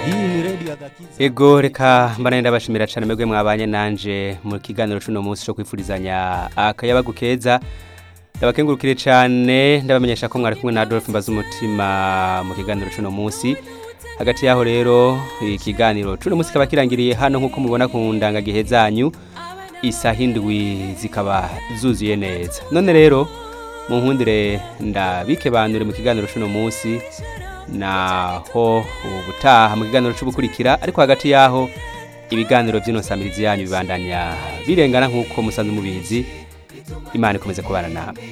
ego reka mbana ndabashimira cyane mwebwe mwabanye nanje mu kiganiro cuno munsi cyo kwifurizanya akayabagu keza ndabakengurukire cyane ndabamenyesha ko mwari kumwe na Adolphe Mbazumutima mu kiganiro cuno munsi hagati yaho rero ikiganiro cuno munsi kaba kirangiriye hano nkuko mubona ku ndangagihe zanyu isaha indwi zikaba zuzuye neza none rero mu nkundire ndabikebanure mu kiganiro cuno munsi naho ubutaha mu kiganiro cy'ubukurikira ariko hagati yaho ibiganiro by'inosamirizi yanyu bibandanya birengana nk'uko musanzwe mubizi imana ikomeze kubana namwe